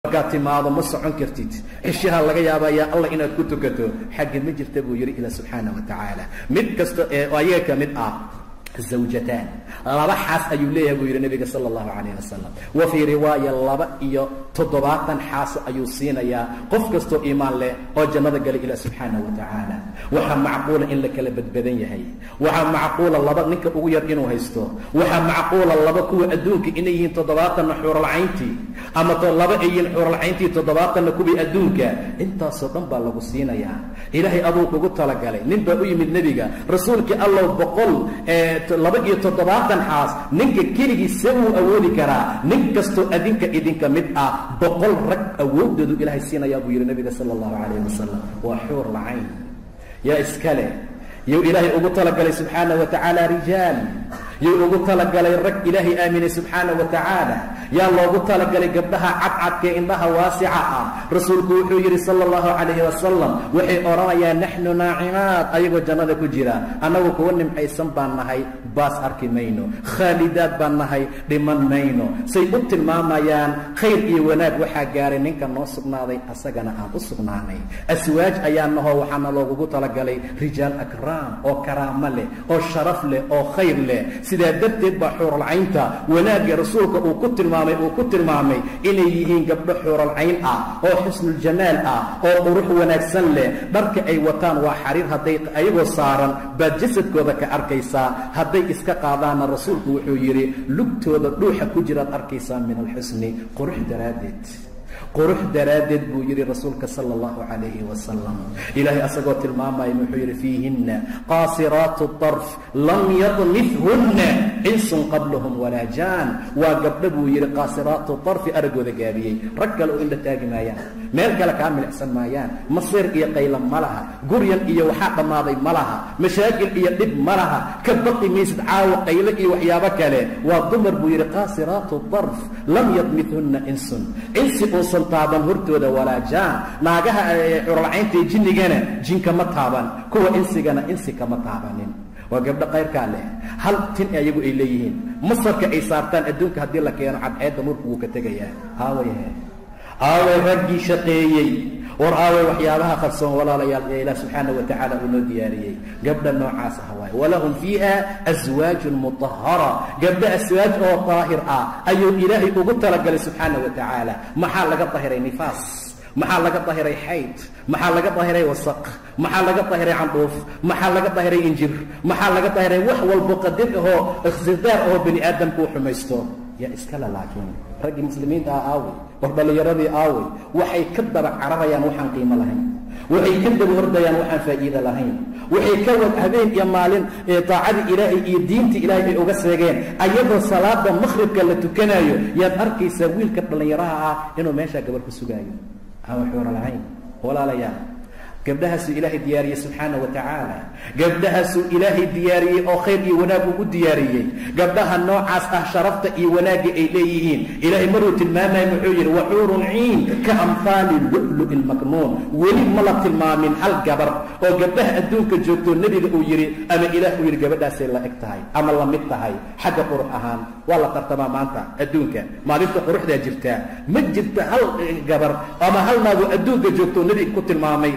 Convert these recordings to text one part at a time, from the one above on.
markaad timaado ma socon kartid cishaha laga yaabaa yaa allah inaad ku tukato xagga ma jirta buu yidhi ila subxaana wa tacaala mid kasta ee ayaga ka mid ah zawjataan laba xaas ayuu leeyahay buu yidhi nabiga sala allahu calayh wasalam wa fii riwaaya laba iyo toddobaatan xaaso ayuu siinayaa qof kastoo iimaan leh oo jannada galay ilah subxaana wa tacaala waxaa macquula in la kala badbadan yahay waxaa macquula laba ninka ugu yar inuu haysto waxaa macquula laba kuwa adduunka inay yihiin toddobaatanna xuuralcayntii ama laba ay yihiin xuuralcayntii toddobaatanna kuwii adduunka intaasoo dhan baa lagu siinayaa ilaahay aduu kugu talagalay nin baa u yimid nebiga rasuulkii allow boqol laba iyo toddobaatan xaas ninka keligii see wuu awoodi karaa nin kastoo adinka idinka mid ah boqol rag awoodoodu ilaahay siinayaa buu yidhi nabiga sala allahu calayh wasalam waa xuur lacayn yaa iskale yuu ilaahay ugu talagalay subxaana wa tacaala rijaal yuu ugu talagalay rag ilaahay aaminay subxaana wa tacaala yaa loogu talagalay gabdhaha cadcadkae indhaha waasica ah rasuulku wuxuu yidhi sala allahu calayhi wasalam waxay odhanayaan naxnu naacimaad ayagoo jannada ku jira annagu kuwa nimcaysan baan nahay baas arki mayno khaalidaad baan nahay dhiman mayno say u tilmaamayaan khayr iyo wanaag waxaa gaaray ninka noo sugnaaday asagana aan u sugnaanay aswaaj ayaa nahoo waxaana loogugu talagalay rijaal akraam oo karaamo leh oo sharaf leh oo khayr leh sidaa darteed baa xuuralcaynta wanaagga rasuulka uu ku tilmaamay uu ku tilmaamay inay yihiin gabdho xuuralcayn ah oo xusnuljamaal ah oo qurux wanaagsan leh dharka ay wataan waa xariir hadday ayagoo saaran baad jasadkooda ka arkaysaa hadday iska qaadaanna rasuulku wuxuu yidhi lugtooda dhuuxa ku jiraad arkaysaa min alxusni qurux daraaddeed qurux daraaddeed buu yidhi rasuulka sala allahu calayhi wasalam ilaahay asagoo tilmaamaya wuxuu yidhi fiihinna qaasiraatu darf lam yadmithunna insun qablahum walaa jaan waa gabdho buu yidhi qaasiraatu darfi araggooda gaabiyey rag kale oo indha taagi maayaan meel kale kaa milicsan maayaan masiir iyo qayla ma laha guryan iyo waxaa dhammaaday ma laha mashaakil iyo dhib ma laha ka baqi maysid caawa qayle iyo waxyaabo kale waa dumar buu yidhi qaasiraatu darf lam yadmithunna insun insi uusan taaban hortooda walaa jaan naagaha curalcayntae jinnigana jinka ma taaban kuwa insigana insi kama taabanin waa gabdho qayrkaa leh hal tin ayagu ay leeyihiin masarka ay saartaan adduunka haddii la keeno cadceedda nurku wuu ka tegayaa aawayahe aaway raggii shaqeeyey war aaway waxyaabaha qarsoon walaalayaal ee ilaah subxaana wa tacaala uu noo diyaariyey gabdha noocaas ah waaye walahum fiiha aswaajun mutahara gabdho aswaaj oo daahir ah ayuu ilaahay ugu talagalay subxaana wa tacaala maxaa laga dahiray nifaas maxaa laga dahiray xayd maxaa laga dahiray wasaq maxaa laga dahiray candhuuf maxaa laga dahiray injir maxaa laga dahiray wax walbo qadir ahoo ikhtidaar ahoo bani aadamku u xumaysto yaa iskale laakiin raggii muslimiinta ah aawey war dhallinyaradii aawey waxay ka daba cararayaan waxaan qiimo lahayn waxay ka daba hordayaan waxaan faa'iida lahayn waxay ka wad habeen iyo maalin daacadii ilaahay iyo diintii ilaahay ay uga seegeen ayadoo salaada makhribka la tukanayo yaad arkaysaa wiilka dhallinyaraha ah inuu meeshaa gabar ku sugaayo aan waxuuna lahayn walaalayaal gabdhahaasuu ilaahay diyaariyey subxaana wa tacaala gabdhahaasuu ilaahay diyaariyey oo khayr iyo wanaag ugu diyaariyey gabdhaha noocaas ah sharafta iyo wanaagga ay leeyihiin ilaahay maruu tilmaamaya wuxuu yidhi waxuurun ciin ka amhaali lu'lu'i lmaknuun weli ma la tilmaamin hal gabar oo gabdhaha adduunka joogtoo nebiga uu yidhi ama ilaah uu yidhi gabadhaasay la eg tahay ama la mid tahay xagga qurux ahaan waa la tartamaa maanta adduunka maalinta quruxdaa jirtaa ma jirta hal gabar ama hal naagoo adduunka joogtoo nebiga ku tilmaamay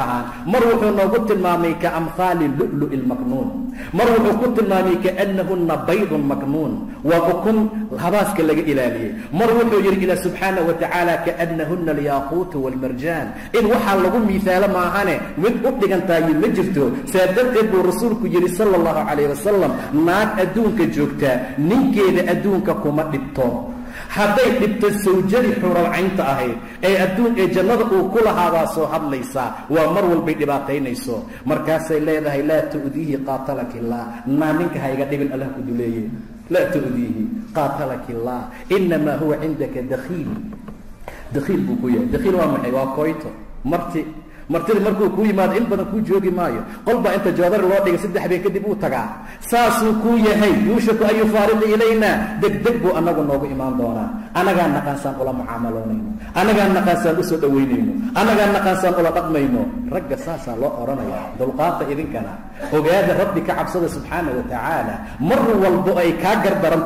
mar wuxuu noogu tilmaamay ka amhaali lu'lu'i lmaknuun mar wuxuu ku tilmaamay kaannahunna baydun maknuun waa ukun habaaska laga ilaaliyey mar wuxuu yidhi ilah subxaana wa tacaala kaannahunna alyaaquutu waalmarjaan in waxaa lagu miisaalo maahane mid u dhigantaayo ma jirto saa darteed buu rasuulku yidhi sala allahu calayh wasalam naag adduunka joogtaa ninkeeda adduunka kuma dhibto hadday dhibto sawjadii xuralcaynta ahayd ee adduun ee jannada uu ku lahaadaa soo hadlaysaa waa mar walbay dhibaataynayso markaasay leedahay laa tu'diihi qaatalaki illaah naa ninka hayga dhibin allah ku duleeye laa tu'diihi qaatalaki illaah inamaa huwa cindaka dakhiil dakhiil buu ku yahay dakhiil waa maxay waa koyto marti martida markuu kuu yimaado in badan kuu joogi maayo qol baa inta joodari loo dhigay saddex been kadib uu tagaa saasuu kuu yahay yuushaku an yufaariqa ilayna degdeg buu annagu noogu imaan doonaa annagaan naqaansaan ula mucaamaloonayno annagaan naqaansaan usoo dhowaynayno annagaan naqaansaan ula dhaqmayno ragga saasaa loo odhanaya dulqaata idinkana ogaada rabbi ka cabsada subxaana wa tacaala mar walbo ay kaa gardaran tahay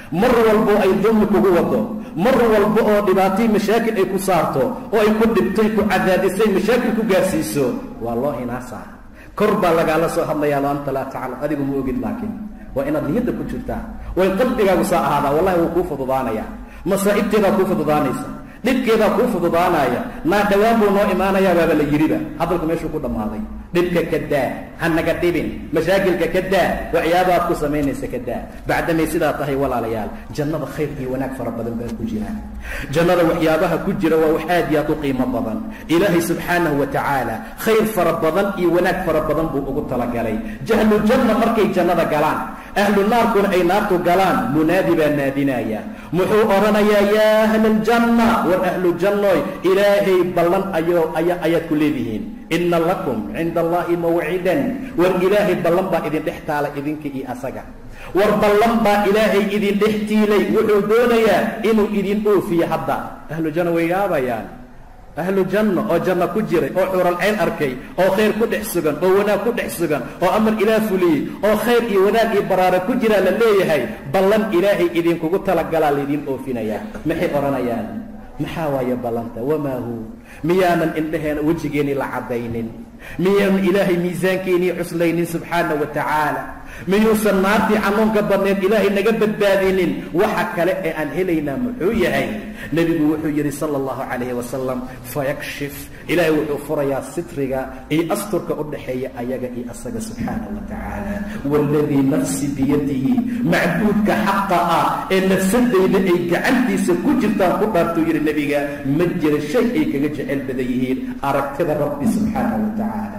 mar walbo ay dulmi kugu wado mar walba oo dhibaatay mashaakil ay ku saarto oo ay ku dhibtay ku cadaadisay mashaakil ku gaarsiiso waa loo hinaasaa kor baa lagaala soo hadlayaa lo anta laa taclam adigu ma ogid laakiin waa inaad niyadda ku jirtaa way qalbigaagu saa ahaadaa wallahi wuu kuu fududaanayaa masaa'ibteedaa kuu fududaanaysa dhibkeedaa kuu fududaanaya naa dhawaan buu noo imaanayaa baaba la yidhiba hadalku meeshuu ku dhammaaday dhibka ka daa ha naga dhibin mashaakilka ka daa waxyaabaad ku samaynaysa ka daa bacdamay sidaa tahay walaalayaal jannada khayr iyo wanaag fara badan baa ku jira jannada waxyaabaha ku jira waa wax aad iyo aad u qiimo badan ilaahay subxaanahu wa tacaala khayr fara badan iyo wanaag fara badan buu ugu talagalay jahlu janna markay jannada galaan ahlu naarkuna ay naartu galaan munaadi baa naadinaya muxuu odhanayaa yaa ahla aljanna war ahlu jannoy ilaahay ballan ayo aya ayaad ku leedihiin ina lakum cinda allahi mawcidan war ilaahay ballan baa idin dhex taala idinka iyo asaga war ballan baa ilaahay idin dhex tiilay wuxuu doonayaa inuu idin oofiyo hadda ahlu janna way yaabayaan ahlu janno oo janno ku jiray oo xuural cayn arkay oo khayr ku dhex sugan oo wanaag ku dhex sugan oo amar ilaah fuliyey oo khayr iyo wanaag iyo baraara ku jiraa la leeyahay ballan ilaahay idinkugu talagalaa laydin oofinayaa maxay odhanayaan maxaa waaye ballanta wamaa hu miyaanan indhaheena wejigeennii la caddaynin miyaanan ilaahay miisaankeenii cuslaynin subxaana wa tacaala miyuusan naartii xanuunka badneed ilaahay naga badbaadinin waxa kale ee aan helaynaa muxuu yahay nebigu wuxuu yidhi sala allahu calayhi wasalam fayakshif ilaahay wuxuu furayaa sitriga iyo asturka u dhaxeeya ayaga iyo asaga subxaana wa tacaala waaladii nafsi biyadihi macbuudka xaqa ah ee nafsadayda ay gacantiisa ku jirtaan ku dhaartuu yidhi nebiga ma jira shay ay kaga jecel badan yihiin aragtida rabbi subxaana wa tacaala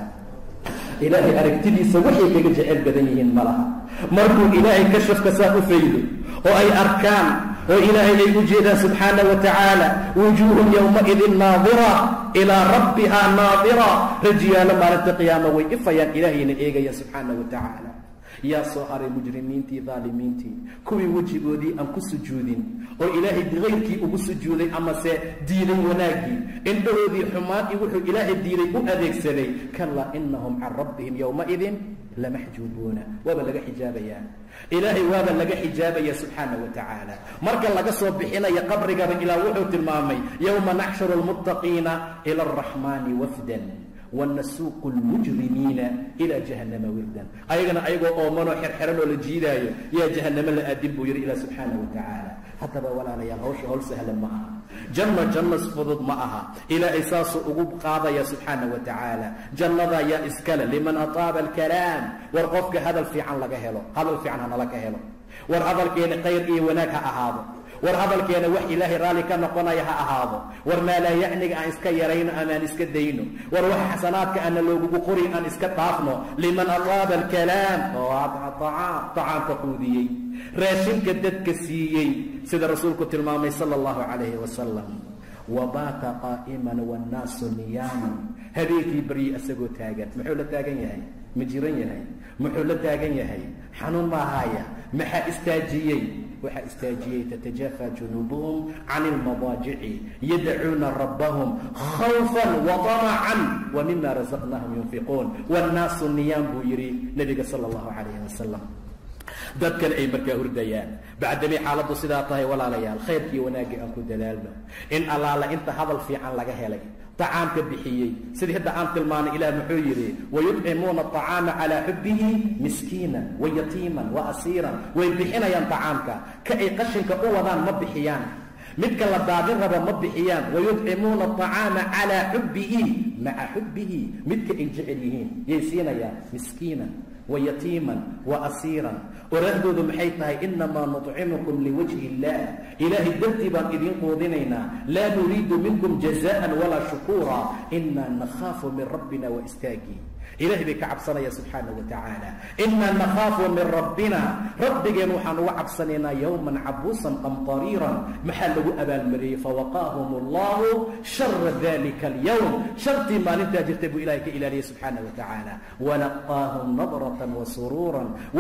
ilaahay aragtidiisa waxay kaga jecel badan yihiin ma laha markuu ilaahay kashafka saa u faydo oo ay arkaan oo ilaahay ay u jeedaan subxaana wa tacaala wujuuhun yowmaidin naadira ilaa rabbihaa naadira rajiyaalo maalinta qiyaama way ifayaan ilaahayna eegayaan subxaana wa tacaala yaa soo haray mujrimiintii daalimiintii kuwii wejigoodii aan ku sujuudin oo ilaahay bikayrkii ugu sujuuday amase diiday wanaaggii indhahoodii xumaan iyo wuxuu ilaahay diiday u adeegsaday kalaa inahum can rabbihim yowmaidin lamaxjuubuuna waaba laga xijaabayaa ilaahay waaba laga xijaabaya subxaana wa tacaala marka laga soo bixinaya qabrigaba ilaa wuxuu tilmaamay yowma naxshuru lmuttaqiina ila araxmaani wafdan wanasuuqu lmujrimiina ilaa jahannama wirdan ayagana ayagoo oomanoo xerxeran oo la jiidaayo yaa jahannamo la aadin buu yidhi ilaa subxaana wa tacaala haddaba walaalayaal hawsha howl sahlan ma aha janno janno fudud ma aha ilaahay saasuu ugu qaadaya subxaana wa tacaala jannada yaa iskale liman ataaba alkalaam war qofka hadal fiican laga helo hadal fiican hanala ka helo war hadalkeena khayr iyo wanaag ha ahaado war hadalkeena wax ilaahay raalli ka noqonaya ha ahaado war maa laa yacniga aan iska yarayno amaan iska dayno war wax xasanaadka aana loogugu qorin aan iska dhaafno liman ataaba alkalaam oo acaam tacaamka quudiyey raashinka dadka siiyey sida rasuulku tilmaamay sala allahu calayhi wasalam wabaata qaa'iman wannaasu niyaaman habeenkii baryi isagoo taagan muxuu la taagan yahay ma jiran yahay muxuu la taagan yahay xanuun maahaaya maxaa istaajiyey waxaa istaajiyey tatajaafa junuubuhum can ilmadaajici yadcuuna rabbahum khawfan waطamacan wa mima razaqnaahum yunfiquun wannaasu niyaam buu yidhi nebiga sala allahu calayhi wasalam dadkana ay markaa hurdayaan bacdamay xaaladdu sidaa tahay walaalayaal khayrkii wanaaggii aan ku dadaalno in allaala inta hadal fiican laga helay طacaamka bixiyey sidii hadda aan tilmaanay ilah muxuu yidhi wayuطcimuuna الطacaama calىa xubihi miskiina wayatiiman waasiiran way bixinayaan طacaamka ka ay qashinka u wadaan ma bixiyaan midka la daadin rabo ma bixiyaan wayuطcimuuna الطacaama calىa xubihi maca xubihi midka ay jecel yihiin yay siinayaan miskiina wayatiiman waasiiran oraahdoodu maxay tahay inamaa nuطcimukum liwajhi اllah ilaahay dartii baan idiin quudinaynaa laa nuriidu minkum jazaan walaa shukuura inaa nakhaafu min rabbina waistaagii ilahay bay ka cabsanaya subxaana wa tacaala inaa nakhaafu min rabbina rabbigeen waxaan uga cabsanaynaa yowman cabuusan qamqariiran maxaa lagu abaalmariyey fawaqaahum allahu shara dalika alyowm shartii maalintaa jirtay buu ilahay ka ilaaliyey subxaana wa tacaala walaqaahum nadratan wasuruura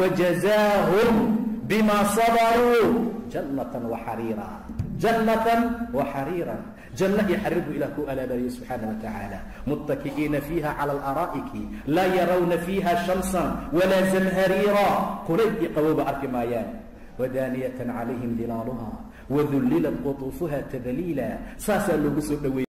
wajazaahum bima sabaruu jannatan waxariira jannatan waxariiran janno iyo xariir buu ilah ku alaabariyey subxaana wa tacaala muttaki'iina fiiha cala alaraa'iki laa yarawna fiiha shamsan walaa zamhariira kulayl iyo qabowba arki maayaan wadaaniyatan calayhim dilaaluha wadullilat qutuufuha tadliila saasaa loogu soo dhoweeyey